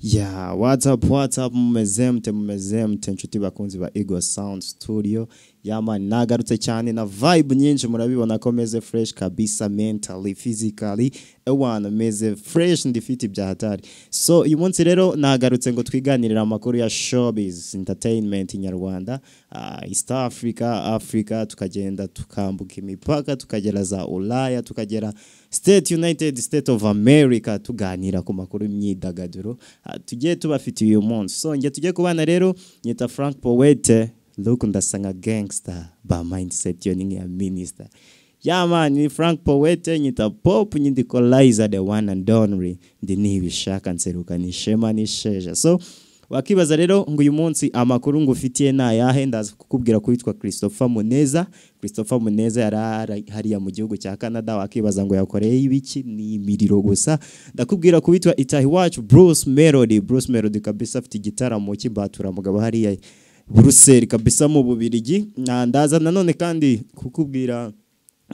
ya watsapu watsapu mumeze mute mumeze mute inshuti bakunzi ba ego sawundi situdiyo yamani nagarutse cyane na vibe nyinshi murabibona ko meze fureshi kabisa mentali fizikali ewana meze fureshi ndifite ibya hatari so uyu munsi rero nagarutse ngo twiganirire amakuru ya shobizi intateyinimenti nyarwanda ah, east africa africa tukagenda tukambuka imipaka tukagera za ulaya tukagera state united state of america tuganira ku makuru y'imyidagaduro ah, tugiye tubafitiye uyu munsi so njye tujye kubana rero nyita frank powete luku ndasanga gangster ba mindset yo ni ya minister ya man ni frank powete nyita pop nyindikoliza the one and only ndi nibishaka nseruka ni shema ni sheja so wakibaza rero ngo uyu munsi amakuru ngufitiye ni ayahe ndaza kukubwira ko witwa christopher muneza christopher muneza yari ara- hariya mu gihugu cya canada wakibaza ngo yakoreye ibiki ni imiriro gusa ndakubwira ko witwa itahi wacu bruce melody bruce melody kabisa afite igitaramo cy'imbaturamugabo hariya buruseli kabisa mu bubirigi Na- ndaza nanone kandi kukubwira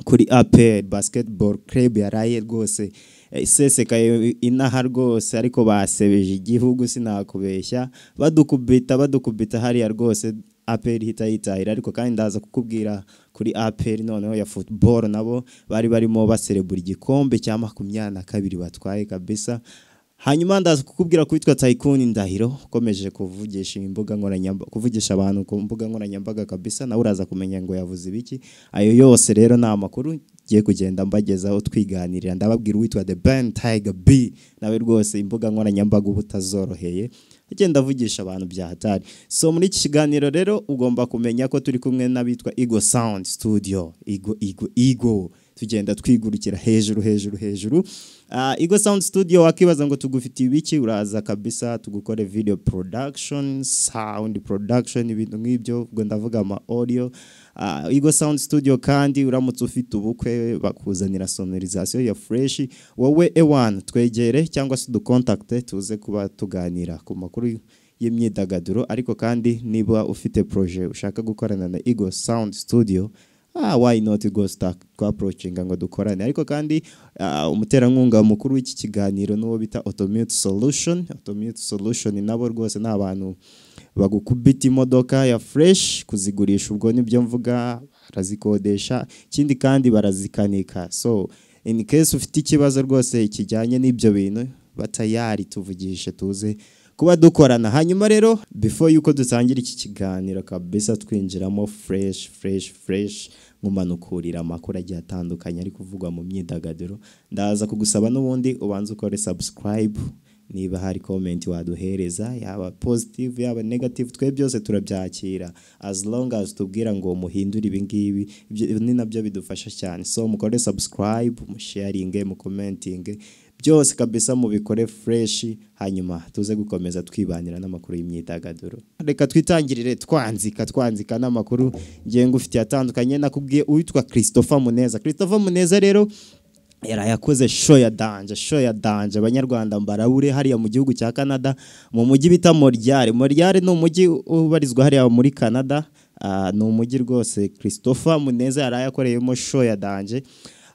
kuri apel basketball club yaraye rwose eh, isesekaye inaha rwose ariko basebeje igihugu sinakubeshya badukubita badukubita hariya rwose apel ihita yitahira ariko kandi ndaza kukubwira kuri apel noneho ya football nabo bari barimo baserebura igikombe cya makumyabiri na kabiri batwaye kabisa hanyuma ndaza kukubwira ko witwa tayikuni ndahiro ukomeje kuvugisha imbuga nkoranyambaga kuvugisha abantu ku mbuga nkoranyambaga kabisa nawe uraza kumenya ngo yavuze ibiki ayo yose rero ni amakuru ngiye kugenda mbagezaho twiganirira ndababwira uwitwa the ben tiger b nawe rwose imbuga nkoranyambaga uba utazoroheye agenda avugisha abantu bya hatari so muri iki kiganiro rero ugomba kumenya ko turi kumwe n'abitwa ego sound studio ego ego ego tugenda twigurukira hejuru hejuru hejuru Ah, Eagle Sound Studio wakibaza ngo tugufitiye ibiki uraza kabisa tugukore video production sound production ibintu nk'ibyo ubwo ndavuga ama audio Ah, Eagle Sound Studio kandi uramutse ufite ubukwe bakuzanira sonorisation ya fresh wowe ewan twegere cyangwa se dukontakte tuze kuba tuganira ku makuru y'imyidagaduro ariko kandi niba ufite projet ushaka gukorana na Eagle Sound Studio ah, why not go stack twaprocinga ngo dukorane ariko kandi ah, umuterankunga mukuru w'iki kiganiro n'uwo bita automute solution automute solution nabo rwose ni abantu bagukubita imodoka ya fresh kuzigurisha ubwo nibyo mvuga barazikodesha ikindi kandi barazikanika so in case ufite ikibazo rwose kijyanye n'ibyo bintu batayari tuvugishe tuze kuba dukorana hanyuma rero before yuko dutangira iki kiganiro kabisa twinjiramo fresh fresh fresh nkumanukurira amakuru agiye atandukanye ari kuvugwa mu myidagaduro ndaza kugusaba n'ubundi ubanza ukore subscribe niba hari comment waduhereza yaba positive yaba negative twe byose turabyakira as long as tubwira ngo muhindure ibi ngibi ibyo ni nabyo bidufasha cyane so mukore subscribe musharinge mukomentinge byose kabisa mubikore fureshi hanyuma tuze gukomeza twibanira n'amakuru y'imyidagaduro reka twitangirire twanzika twanzika n'amakuru ngenga ufitiye atandukanye nakubwiye uwitwa christopher muneza christopher muneza rero yari yakoze show ya danje show ya danje abanyarwanda mbarabure hariya mu gihugu cya canada mu mujyi bita moryare moryare ni umujyi ubarizwa hariya muri canada Ah, ni umujyi rwose christopher muneza yari yakoreyemo show ya danje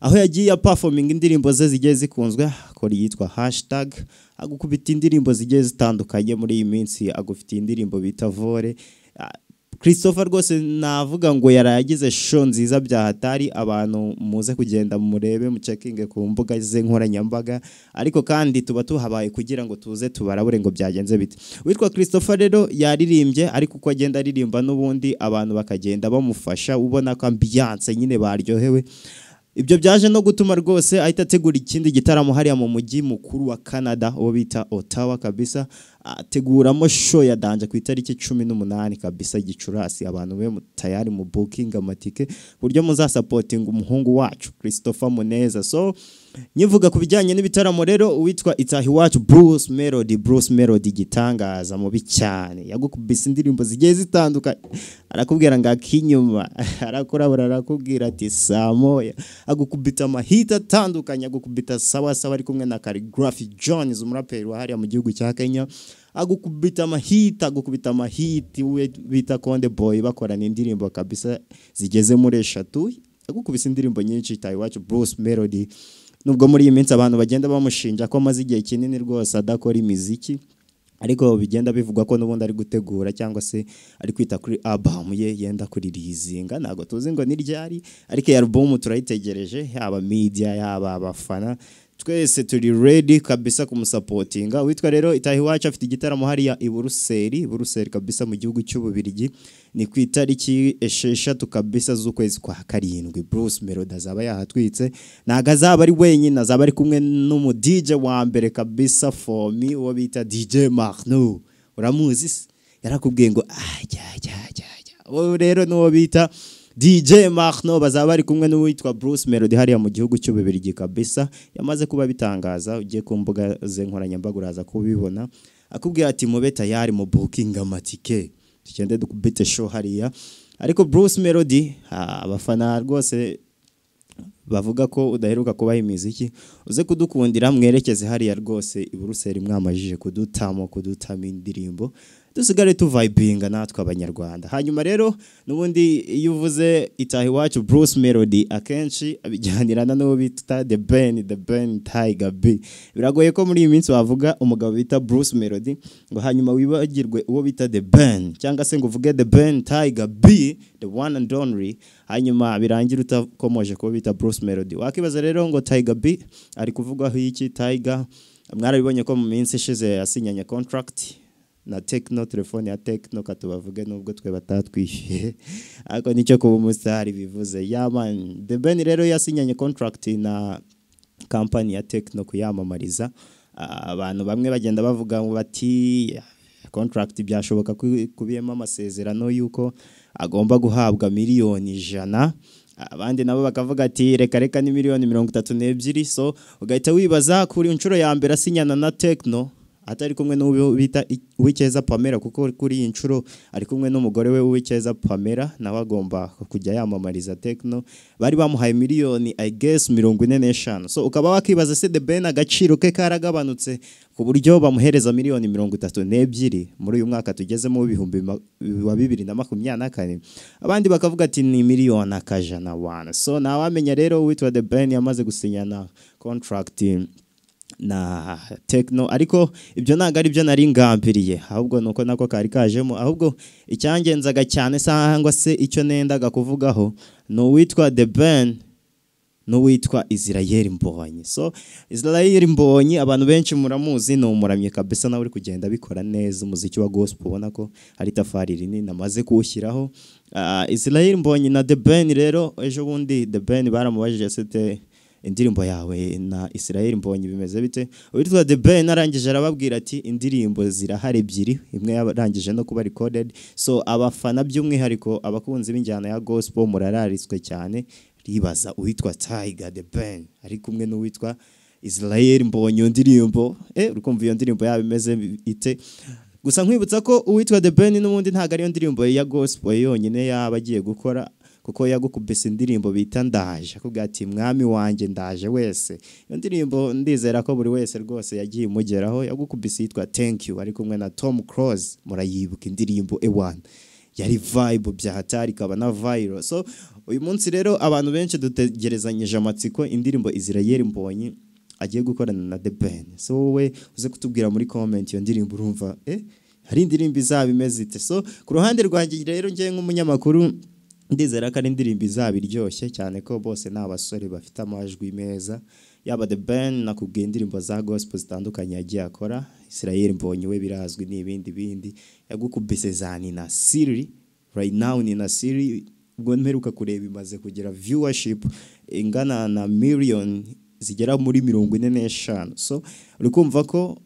aho yagiye apafominga indirimbo ze zigiye zikunzwe akora iyitwa hashtag agukubita indirimbo zigiye zitandukanye muri iyi minsi agufitiye indirimbo bita vore Ah, christopher rwose navuga ngo yaragize show nziza bya hatari abantu muze kugenda murebe mucekinge ku mbuga ze nkoranyambaga ariko kandi tuba tuhabaye kugira ngo tuze tubarabure ngo byagenze bite witwa christopher rero yaririmbye ariko uko agenda aririmba n'ubundi abantu bakagenda bamufasha ubona ko ambiyanse nyine baryohewe ibyo byaje no gutuma rwose ahita ategura ikindi gitaramo hariya mu mujyi mukuru wa canada uwo bita otawa kabisa ateguramo show ya danje ku itariki cumi n'umunani kabisa gicurasi abantu be mu- tayari mu bukingi amatike ku buryo muzasapotinga umuhungu wacu christopher muneza so nyivuga ku bijyanye n'ibitaramo rero uwitwa itahi wacu bruce melody bruce melody igitangaza mubi cyane yagukubise indirimbo zigiye zitandukanye arakubwira ngo akinyuma arakurabura arakubwira ati saa moya agukubita amahita atandukanye agukubita sawa sawa ari kumwe na caligraphy jones umuraperi wa hariya mu gihugu cya kenya agukubita amahita agukubita amahiti we bita konde boy bakorana indirimbo kabisa zigeze muri eshatu agukubise indirimbo nyinshi tayi wacu bruce melody nubwo muri iyi minsi abantu bagenda bamushinja ko amaze igihe kinini rwose adakora imiziki ariko bigenda bivugwa ko n'ubundi ari gutegura cyangwa se ari kwita kuri abamu ye yenda kuririzinga ntabwo tuzi ngo ni ryari ariko iyi alubumu turayitegereje yaba media yaba abafana twese turi ready kabisa kumusapotinga witwa rero itaha iwacu afite igitaramo hariya i buruseli buruseli kabisa mu gihugu cy'ububirigi ni ku itariki esheshatu kabisa z'ukwezi kwa karindwi bruce melody azaba yahatwitse ntabwo azaba ari wenyine azaba ari kumwe n'umu dj wa mbere kabisa fomi uwo bita dj marno uramuzi se yarakubwiye ngo ajya ajya ajya ajya uwo rero n'uwo bita DJ Marno bazaba bari kumwe n'uwitwa Bruce Melody hariya mu gihugu cy'ububirigi kabisa yamaze kuba bitangaza ugiye ku mbuga ze nkoranyambaga uraza kubibona akubwira ati mube tayari mu booking amatike tugende dukubite show hariya ariko Bruce Melody ah, abafana rwose bavuga ko udaheruka kubaha imiziki uze kudukundira mwerekeze hariya rwose i Buruseli mwamajije kudutamo kudutama indirimbo dusigare tuvayibinga natwe abanyarwanda hanyuma rero n'ubundi iyo uvuze itaha iwacu Bruce Melody akenshi abijyanirana n'uwo bita The Ben The Ben Tiger B biragoye ko muri iyi minsi wavuga umugabo bita Bruce Melody ngo hanyuma wibagirwe uwo bita The Ben cyangwa se ngo uvuge The Ben Tiger B The One and Only hanyuma birangira utakomoje kuba bita Bruce Melody wakibaza rero ngo Tiger B ari kuvugwaho iki Tiger mwarabibonye ko mu minsi ishize yasinyanye contract na tekino telefone ya tekino katubavuge nubwo twe batatwishyuye ariko nicyo kuba umusitari bivuze yamani the ben rero yasinyanye contract na kampani ya tekino kuyamamariza Ah, abantu bamwe bagenda bavuga ngo bati contract byashoboka ko ikubiyemo amasezerano y'uko agomba guhabwa miliyoni ijana abandi nabo bakavuga ati reka reka ni miliyoni mirongo itatu n'ebyiri so ugahita wibaza kuri inshuro ya mbere asinyana na tekino atari kumwe n'uwo bita Uwicyeza Pamela kuko kuri iyi nshuro ari kumwe n'umugore we Uwicyeza Pamela nawe agomba kujya yamamariza Tekno bari bamuhaye miliyoni I guess mirongo ine n'eshanu so ukaba wakibaza se The Ben agaciro ke karagabanutse ku buryo bamuhereza miliyoni mirongo itatu n'ebyiri muri uyu mwaka tugezemo w'ibihumbi ma- wa bibiri na makumyabiri na kane abandi bakavuga ati ni miliyoni akajana wana so ntawamenya rero uwitwa The Ben yamaze gusinyana contract na tekino ariko ibyo ntabwo ari byo nari ngambiriye ahubwo ni uko nako kari kajemo ahubwo icyangenzaga cyane cyangwa se icyo nendaga kuvugaho ni uwitwa the ben n'uwitwa Israel Mbonyi so Israel Mbonyi abantu benshi muramuzi ni umuramyi kabisa nawe uri kugenda abikora neza umuziki wa gospel ubona ko hari itafari rinini amaze kuwushyiraho Ah, Israel Mbonyi na The Ben rero ejo bundi The Ben baramubajije sete indirimbo yawe na Israel Mbonyi bimeze bite uwitwa The Ben arangije arababwira ati indirimbo zirahari ebyiri imwe yarangije no kuba recorded so abafana by'umwihariko abakunzi b'injyana ya gospel murararitswe cyane ribaza uwitwa Tiger The Ben ari kumwe n'uwitwa Israel Mbonyi iyo ndirimbo eh urukumva iyo ndirimbo yaba imeze ite gusa nkwibutsa ko uwitwa The Ben n'ubundi ntabwo ariyo ndirimbo ya gospel yonyine yaba agiye gukora kuko yagukubise indirimbo bita ndaje akubwira ati mwami wanjye ndaje wese iyo ndirimbo ndizera ko buri wese rwose yagiye imugeraho yagukubise yitwa thank you ari kumwe na tom cross murayibuka indirimbo ewan yari vibe bya hatari ikaba na viral so uyu munsi rero abantu benshi dutegerezanyije amatsiko indirimbo Israel Mbonyi agiye gukorana na The Ben so wowe uze kutubwira muri comment iyo ndirimbo urumva eh hari indirimbo izaba imeze ite so ku ruhande rwanjye rero njyewe nk'umunyamakuru ndizera ko ari indirimbo izaba iryoshye cyane ko bose ni abasore bafite amajwi meza yaba the ben nakubwiye indirimbo za gospel zitandukanye yagiye akora israel mbonye we birazwi n'ibindi bindi yagukubise za nina siri right now nina siri ubwo mperuka kureba imaze kugira viewership ingana na miliyoni zigera muri mirongo ine n'eshanu so uri kumva ko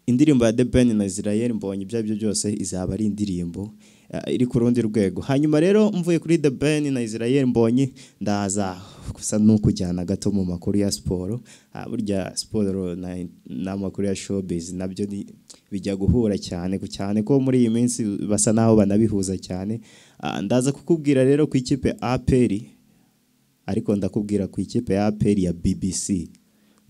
indirimbo ya The Ben na Israel mbonye ibyo aribyo byose izaba ari indirimbo eh, iri ku rundi rwego hanyuma rero mvuye kuri The Ben na Israel mbonye ndaza gusa n'ukujyana gato mu makuru ya siporo Ah, burya siporo na- n'amakuru ya showbiz nabyo ni- bijya guhura cyane ku cyane ko muri iyi minsi basa naho banabihuza cyane Ah, ndaza kukubwira rero ku ikipe APR ariko ndakubwira ku ikipe ya APR ya BBC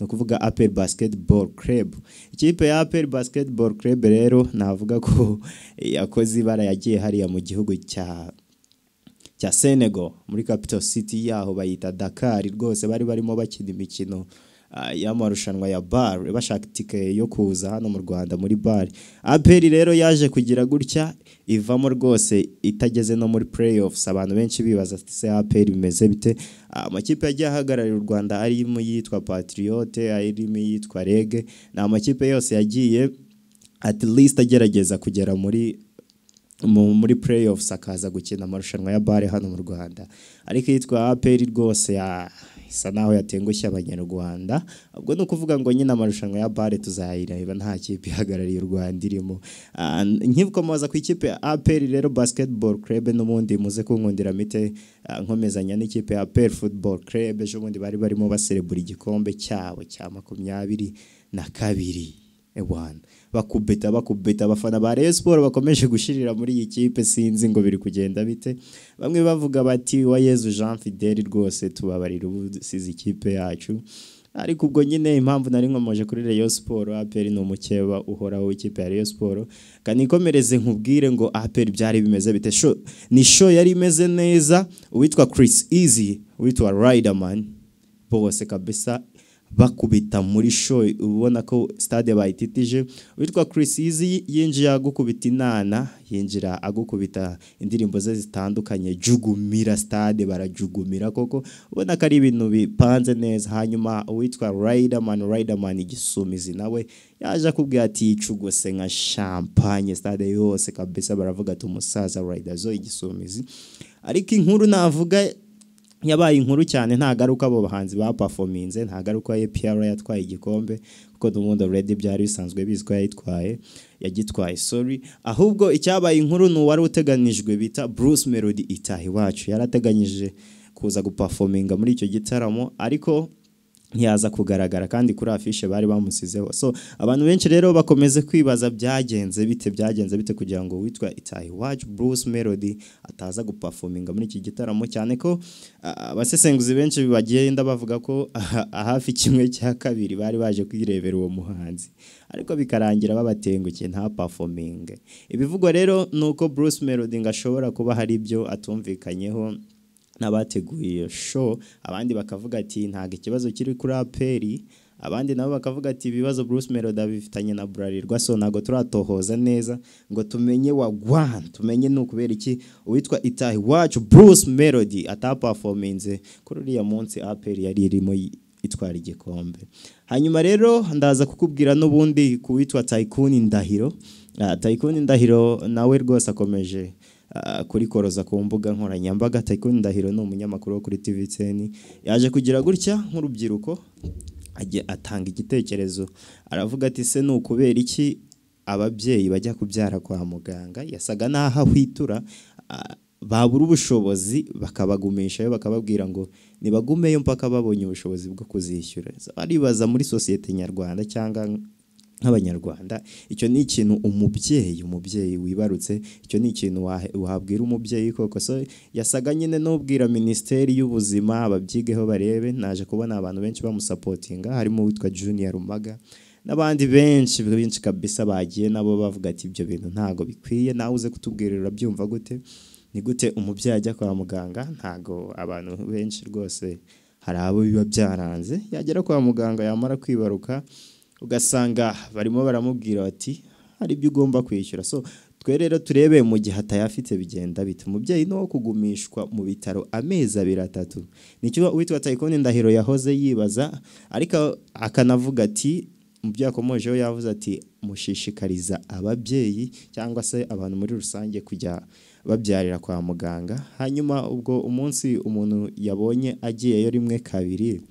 ni ukuvuga APR Basketball Club ikipe ya APR Basketball Club rero navuga ko yakoze ibara yagiye hariya mu gihugu cya cya Senegal muri Capital City yaho bayita Dakar rwose bari barimo bakina imikino ah, y'amarushanwa ya bar bashaka itike yo kuza hano mu Rwanda muri bar aperi rero yaje kugira gutya ivamo rwose itageze no muri playoffs abantu benshi bibaza ati se aperi bimeze bite Ah, amakipe yagiye ahagararira u Rwanda arimo yitwa Patriote arimo yitwa Rege ni amakipe yose yagiye at least agerageza kugera muri mu- muri playoffs akaza gukina amarushanwa ya bare hano mu Rwanda ariko yitwa APR rwose ya isa naho yatengushye abanyarwanda ubwo ni ukuvuga ngo nyine amarushanwa ya bare tuzayireba nta kipe ihagarariye u Rwanda irimo Ah, nkikomoza ku ikipe ya APR rero basketball club n'ubundi muze kunkundira mite ah, nkomezanya n'ikipe ya APR football club ejo bundi bari barimo baserebura igikombe cyabo cya makumyabiri na kabiri Ewana bakubita bakubita abafana ba Rayon Sport bakomeje gushirira muri iyi kipe sinzi ngo biri kugenda bite bamwe bavuga bati wa Yezu Jean Fidel rwose tubabarira ubu dusize ikipe yacu ariko ubwo nyine impamvu nari nkomoje kuri Rayon Sport APR ni umukeba uhoraho ikipe ya Rayon Sport kanikomereze nkubwire ngo APR byari bimeze bite sho ni show yari imeze neza uwitwa Chris Easy uwitwa Riderman bose kabisa bakubita muri show ubona ko stade bayititije witwa Chris Easy yinjira agukubita inana yinjira agukubita indirimbo ze zitandukanye jugumira stade barajugumira koko ubona ko ari ibintu bipanze neza hanyuma uwitwa Riderman Riderman igisumizi nawe yaje akubwira ati yicugose nka champagne stade yose kabisa baravuga ati umusaza Rider zo igisumizi ariko inkuru navuga yabaye inkuru cyane nta garuka abo bahanzi bapafominze nta garuka ye piyara yatwaye igikombe kuko n'ubundi already byari bisanzwe bizwi ko yayitwaye yagitwaye sorry ahubwo icyabaye inkuru ni uwari uteganijwe bita Bruce Melody itaha iwacu yari ateganyije kuza gupafominga muri icyo gitaramo ariko ntiyaza kugaragara kandi kuri afishe bari bamusizeho so abantu benshi rero bakomeze kwibaza byagenze bite byagenze bite kugira ngo witwa itahi wacu Bruce Melody ataza gupafominga muri iki gitaramo cyane ko ah, abasesenguzi benshi bagenda bavuga ko ah, hafi kimwe cya kabiri bari baje kwirebera uwo muhanzi ariko bikarangira babatengukiye nta pafominge ibivugwa rero ni uko Bruce Melody ngo ashobora kuba hari ibyo atumvikanyeho n'abateguye iyo show abandi bakavuga ati ntabwo ikibazo kiri kuri aperi abandi nabo bakavuga ati ibibazo Bruce Melody bifitanye na Bralirwa so ntabwo turatohoza neza ngo tumenye wagwan tumenye ni ukubera iki uwitwa itahi wacu Bruce Melody atapafominze kuri uriya munsi aperi yari irimo yi- itwara igikombe hanyuma rero ndaza kukubwira n'ubundi ku witwa Tycoon Ndahiro Ah, Tycoon Ndahiro nawe rwose akomeje ah, kuri koroza ku mbuga nkoranyambaga Tycoon Ndahiro ni umunyamakuru wo kuri TVTN yaje kugira gutya nk'urubyiruko ajya atanga igitekerezo aravuga ati se ni ukubera iki ababyeyi bajya kubyara kwa muganga yasaga n'aho ahwitura ah, babura ubushobozi bakabagumishayo bakababwira ngo nibagumeyo mpaka babonye ubushobozi bwo kuzishyura baribaza muri sosiyete nyarwanda cyangwa nk'abanyarwanda icyo ni ikintu umubyeyi umubyeyi wibarutse icyo ni ikintu wahe- wabwira umubyeyi koko so yasaga nyine n'ubwira minisiteri y'ubuzima babyigeho barebe naje kubona abantu benshi bamusapotinga harimo uwitwa junior rumaga n'abandi benshi benshi kabisa bagiye nabo bavuga ati ibyo bintu ntago bikwiye nawe uze kutubwira urabyumva gute ni gute umubyeyi ajya kwa muganga ntago abantu benshi rwose hari abo biba byaranze yagera kwa muganga yamara kwibaruka ugasanga barimo baramubwira bati hari ibyo ugomba kwishyura so twe rero turebe mu gihe atayafite bigenda bite umubyeyi ni uwo kugumishwa mu bitaro amezi abiri atatu nicyo uwitwa tayikoni ndahiro yahoze yibaza ariko akanavuga ati mu byo yakomojeho yavuze ati mushishikariza ababyeyi cyangwa se abantu muri rusange kujya babyarira kwa muganga hanyuma ubwo umunsi umuntu yabonye agiyeyo rimwe kabiri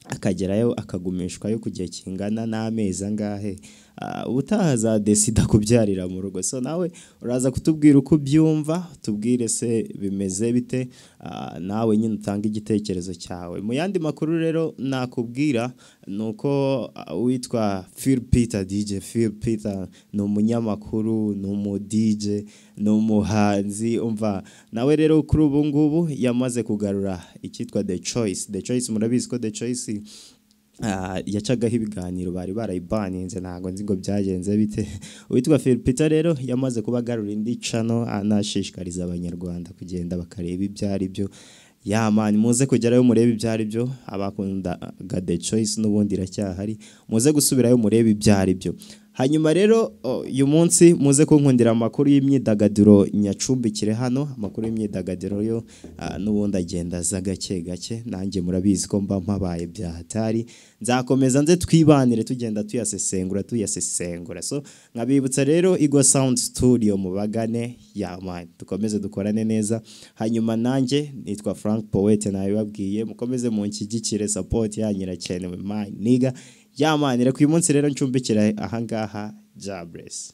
akagerayo akagumishwayo ku gihe kingana n'amezi angahe Ah, ubutaha azadesida kubyarira mu rugo so nawe uraza kutubwira uko ubyumva tubwire se bimeze bite Ah, nawe nyine utange igitekerezo cyawe mu yandi makuru rero nakubwira ni uko ah, uwitwa Phil Peter DJ Phil Peter ni umunyamakuru ni umu DJ ni umuhanzi umva nawe rero kuri ubu ngubu yamaze kugarura icyitwa The Choice The Choice murabizi ko The Choice ah, yacagaho ibiganiro bari barayibaninze ntabwo nzi ngo byagenze bite uwitwa Philipita rero yamaze kuba agarura indi cano anashishikariza abanyarwanda kugenda bakareba ibyo ari byo yamani muze kugerayo murebe ibyo ari byo abakundaga the choice n'ubundi iracyahari muze gusubirayo murebe ibyo ari byo hanyuma rero o, uyu munsi muze kunkundira amakuru y'imyidagaduro nyacumbikire hano amakuru y'imyidagaduro yo ah, n'ubundi agenda aza gake gake nanjye murabizi ko mba mpabaye bya hatari nzakomeza nze twibanire tugenda tuyasesengura tuyasesengura so nkabibutsa rero Igwa Sound Studio mubagane yama dukomeze dukorane neza hanyuma nanjye nitwa Frank Poete nabibabwiye mukomeze munshyigikire support yanyu irakenewe my niga yamani reka uyu munsi rero ncumbikira ahangaha Jables